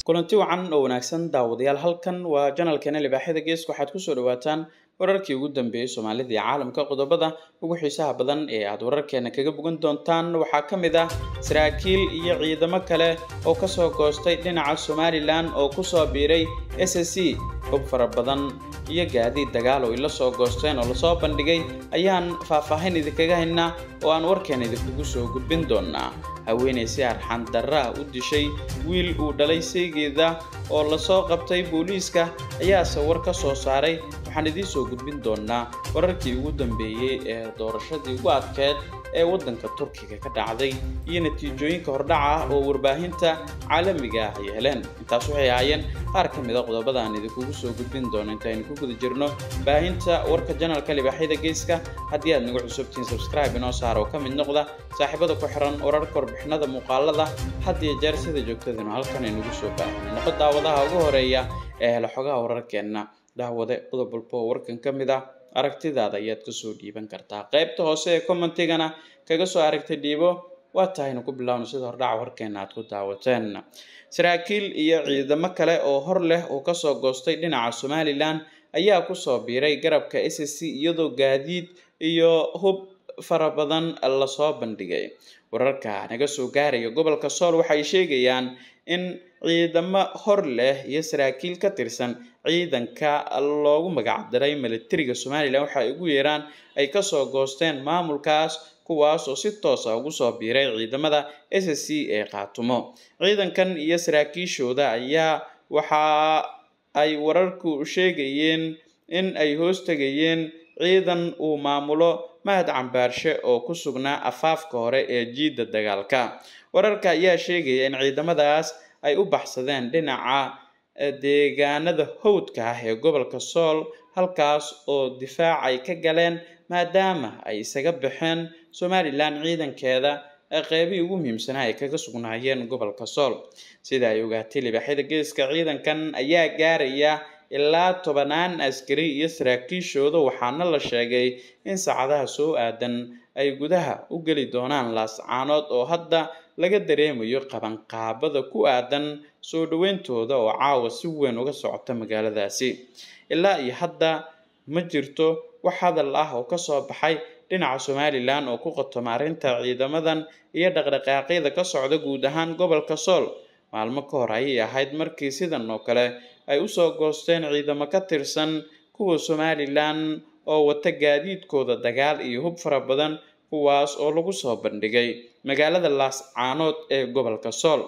kulanti wacan oo wanaagsan daawadayaal halkan waa janalkeena libaaxyada geeska waxaad kusoo dhawaataan wararkii ugu dambeeyey soomaalida iyo caalamka qodobada ugu xiisaha badan ee aad wararkeena kaga bogan doontaan waxaa ka mid ah saraakiil iyo ciidamo kale oo kasoo goostay dhinaca somalilan oo kusoo biiray s s c hub fara badan iyo gaadiid dagaal oo ila soo goosteen oo lasoo bandhigay ayaan faahfaahin idinkaga haynaa oo aan warkeena idinkugu soo gudbin doonaa haweenay si arxan darra ah u dishay wiil uu dhalay saygeeda oo lasoo qabtay booliiska ayaase war ka soo saaray waxaan idiin soo gudbin doonaa wararkii ugu dambeeyey ee doorashadii ugu adkeed ee waddanka turkiga ka dhacday iyo natiijooyinka hordhaca ah oo warbaahinta caalamiga ah ay heleen intaas waxay ahaayeen qaar ka mid a qodobada aan idinkugu soo gudbin doono intaaynu ku guda jirno baahinta warka janalka libaaxyada geeska haddii aad nagu cusubtiin subscribe inoo saara oo ka mid noqda saaxiibada ku xiran wararka warbixinada muuqaalada had iyo jeer sida joogtadinu halkan aynugu soo baahino noqo daawadaha ugu horeeya ee hela xogaha wararkeenna daawade qodob walba oo warkan ka mid ah aragtidaada ayaad kasoo dhiiban kartaa qaybta hoose ee commentigana kaga soo aragtay dhiibo waa tahaynu ku bilaawno sida hordhaca warkeena aad ku daawateen saraakiil iyo ciidamo kale oo hor leh oo kasoo goostay dhinaca somalilan ayaa kusoo biiray garabka s s c iyadoo gaadiid iyo hub fara badan lasoo bandhigay wararka naga soo gaaraya gobolka sool waxay sheegayaan in ciidamo hor leh iyo saraakiil ka tirsan ciidanka loogu magacdaray militariga somalilan waxa ay ugu yeeraan ay kasoo goosteen maamulkaas kuwaas oo si toosa ugu soo biiray ciidamada s s c ee qaatumo ciidankan iyo saraakiishooda ayaa waxa ay wararku sheegayeen in ay hoos tegayeen ciidan uu maamulo mahad cambaarshe oo ku sugnaa afaafka hore ee jiidda dagaalka wararka ayaa sheegaya in ciidamadaas ay u baxsadeen dhinaca deegaanada howdka ah ee gobolka sool halkaas oo difaac ay ka galeen maadaama ay isaga baxeen somalilan ciidankeeda qeybihii ugu muhiimsanaa ay kaga sugnaayeen gobolka sool sida ay ogaatay libaaxyada geeska ciidankan ayaa gaaraya ilaa tobanaan askari iyo saraakiishooda waxaana la sheegay in saacadaha soo aadan ay gudaha u geli doonaan laascaanood oo hadda laga dareemayo qabanqaabada ku aadan soo dhaweyntooda oo caawa si weyn uga socota magaaladaasi ilaa iyo hadda ma jirto wax hadal ah oo kasoo baxay dhinaca somalilan oo ku qotoma arrinta ciidamadan iyo dhaqdhaqaaqyada ka socda guud ahaan gobolka sool maalmo ka hor ayay ahayd markii sidan oo kale ay usoo goosteen ciidamo ka tirsan kuwa somalilan oo wata gaadiidkooda dagaal iyo hub fara badan kuwaas oo lagu soo bandhigay magaalada laascaanood ee gobolka sool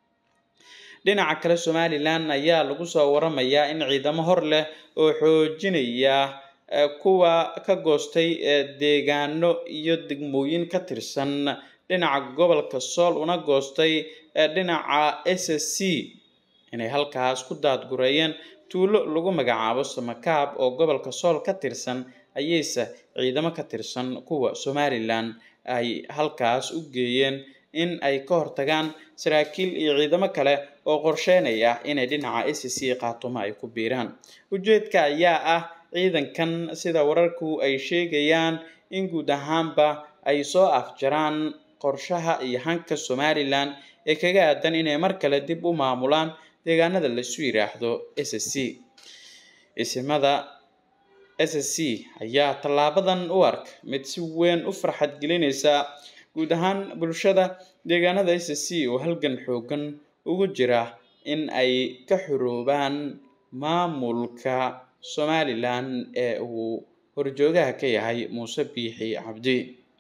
dhinaca kale somalilan ayaa lagu soo waramayaa in ciidamo hor leh oo xoojinaya kuwa ka goostay deegaano iyo degmooyin ka tirsan dhinaca gobolka sool una goostay dhinaca s s c inay halkaas ku daadgureeyeen tuulo lagu magacaabo samakaab oo gobolka sool ka tirsan ayayse ciidamo ka tirsan kuwa somalilan ay halkaas u geeyeen in ay ka hortagaan saraakiil iyo ciidamo kale oo qorsheynaya inay dhinaca s c qaatumo ay ku biiraan ujeedka ayaa ah ciidankan sida wararku ay sheegayaan in guud ahaanba ay soo afjaraan qorshaha iyo hanka somalilan ee kaga aadan inay mar kale dib u maamulaan deegaanada laisu yidhaahdo s s c isimada s s c ayaa tallaabadan u ark mid si weyn u farxad gelinaysa guud ahaan bulshada deegaanada s s c oo halgan xoogan ugu jira in ay ka xoroobaan maamulka somalilan ee uu horjoogaha ka yahay muuse biixi cabdi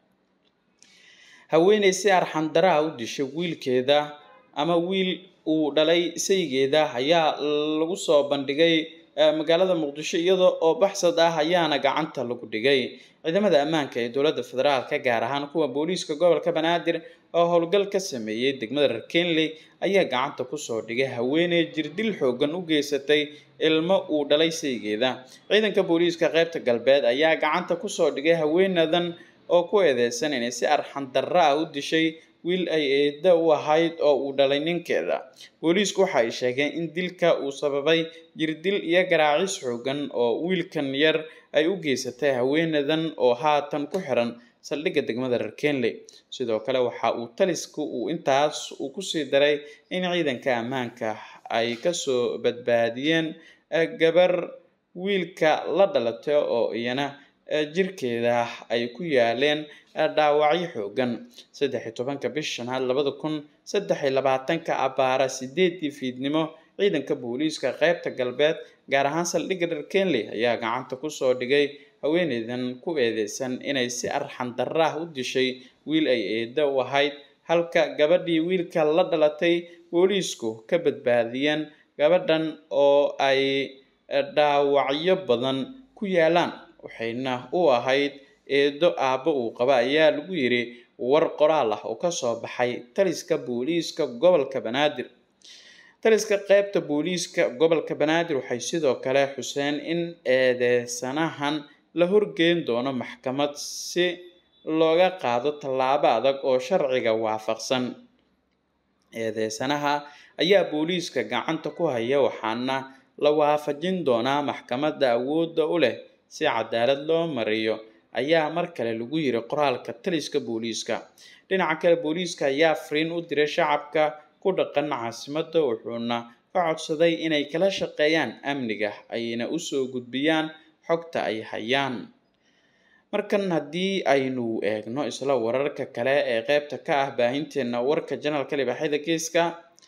haweeney si arxandaraha u dishay wiilkeeda ama wiil uu dhalay saygeeda ayaa lagu soo bandhigay magaalada muqdisho iyada oo baxsad ah ayaana gacanta lagu dhigay ciidamada ammaanka ee dowladda federaalka gaar ahaan kuwa booliiska gobolka banaadir oo howlgal ka sameeyey degmada reer kenley ayaa gacanta kusoo dhigay haweeney jirdil xoogan u geysatay ilmo uu dhalay saygeeda ciidanka booliiska qaybta galbeed ayaa gacanta kusoo dhigay haweenadan oo ku eedeysan inay si arxan darra ah u dishay wiil ay eeda u ahayd oo uu dhalay ninkeeda booliisku waxa ay sheegeen in dilka uu sababay jirdil iyo garaacis xoogan oo wiilkan yar ay u geysatay haweenadan oo haatan ku xiran saldhigga degmada reer kenley sidoo kale waxa uu talisku uu intaas uu kusii daray in ciidanka ammaanka ay kasoo badbaadiyeen gabar wiilka la dhalatay oo iyana jirkeeda ay ku yaaleen dhaawacyo xoogan saddex iyo tobanka bish shanaad labada kun saddex iyo labaatanka abaara sideedii fiidnimo ciidanka booliiska qeybta galbeed gaar ahaan saldhigga reer kenley ayaa gacanta kusoo dhigay haweeneydan ku eedeysan inay si arxan darra ah u dishay wiil ay eedda u ahayd halka gabadhii wiilka la dhalatay booliisku ka badbaadiyeen gabadhan oo ay dhaawacyo badan ku yaalaan waxayna u ahayd eedo aabbo uu qaba ayaa lagu yiri war qoraal ah oo kasoo baxay taliska booliiska gobolka banaadir taliska qeybta booliiska gobolka banaadir waxay sidoo kale xuseen in eedeysanahan la horgeyn doono maxkamad si looga qaado tallaabo adag oo sharciga waafaqsan eedeysanaha ayaa booliiska gacanta ku haya waxaana la waafajin doonaa maxkamadda awoodda u leh si cadaalad loo mariyo ayaa mar kale lagu yiri qoraalka taliska booliiska dhinaca kale booliiska ayaa fariin u diray shacabka ku dhaqan caasimadda wuxuuna ka codsaday inay kala shaqeeyaan amniga ayna usoo gudbiyaan xogta ay hayaan markan haddii aynu eegno isla wararka kale ee qeybta ka ah baahinteena warka janalka libaaxyada geeska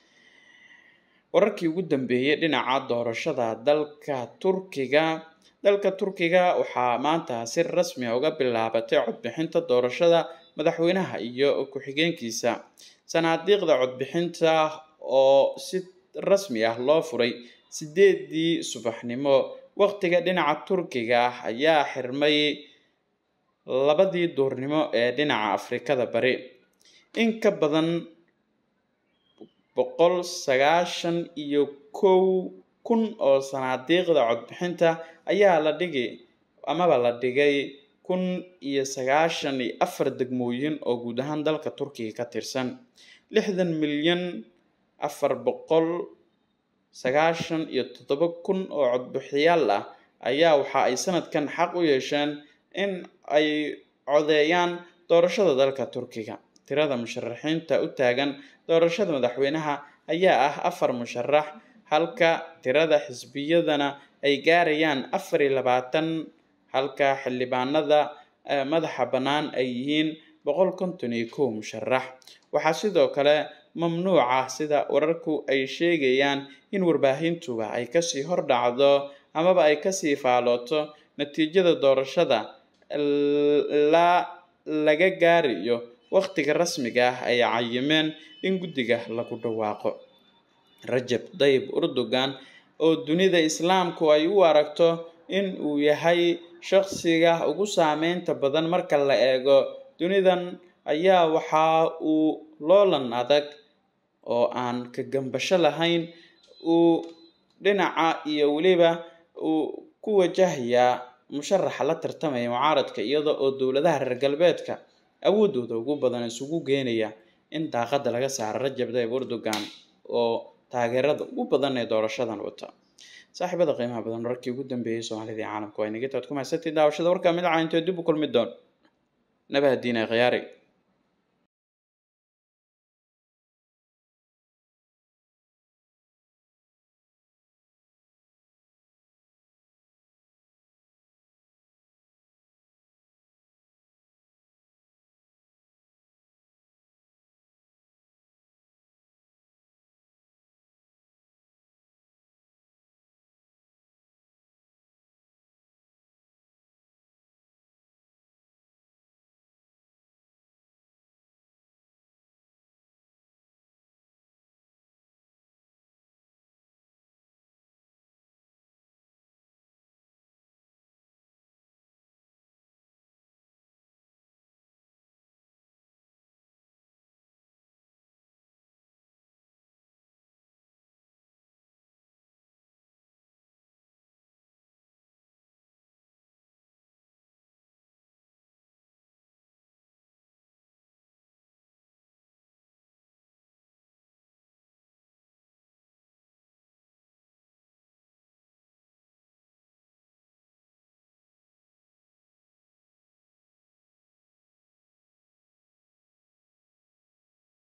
wararkii ugu dambeeyey dhinaca doorashada dalka turkiga dalka turkiga waxaa maanta si rasmi a uga bilaabatay codbixinta doorashada madaxweynaha iyo ku-xigeenkiisa sanaadiiqda codbixinta oo si rasmi ah loo furay sideedii subaxnimo waqtiga dhinaca turkiga ah ayaa xirmay labadii duurnimo ee dhinaca afrikada bari in ka badan boqol sagaashan iyo kow kun oo sanaadiiqda codbixinta ayaa la dhigay amaba la dhigay kun iyo sagaashan iyo afar degmooyin oo guud ahaan dalka turkiga ka tirsan lixdan milyan afar boqol sagaashan iyo toddoba kun oo codbixiyaal ah ayaa waxa ay sanadkan xaq u yeesheen in ay codeeyaan doorashada dalka turkiga tirada musharaxiinta u taagan doorashada madaxweynaha ayaa ah afar musharax halka tirada xisbiyadana ay gaarayaan afar iyo labaatan halka xildhibaanada madaxa bannaan ay yihiin boqol konton iyo kow musharax waxaa sidoo kale mamnuuca sida wararku ay sheegayaan in warbaahintuba ay kasii hordhacdo amaba ay kasii faalooto natiijada doorashada ilaa laga gaarayo waqtiga rasmiga ah ay cayimeen in guddiga lagu dhawaaqo rajab dayib erdogan oo dunida islaamku ay u aragto in uu yahay shaqsiga ugu saameynta badan marka la eego dunidan ayaa waxa uu loolan adag oo aan ka gambasho lahayn uu dhinaca iyo weliba uu ku wajahayaa musharaxa la tartamaya mucaaradka iyada oo dowladaha reer galbeedka awoodooda ugu badan isugu geenaya in daaqada laga saaro rajab dayib erdogan oo taageerada ugu badan ee doorashadan wata saaxiibada qiimaha badan wararkii ugu dambeeyey soomaalida iyo caalamka waa inagitaad ku mahadsantii daawashada warkaa mid caayintoo dib u kulmi doon nabahadiina khiyaari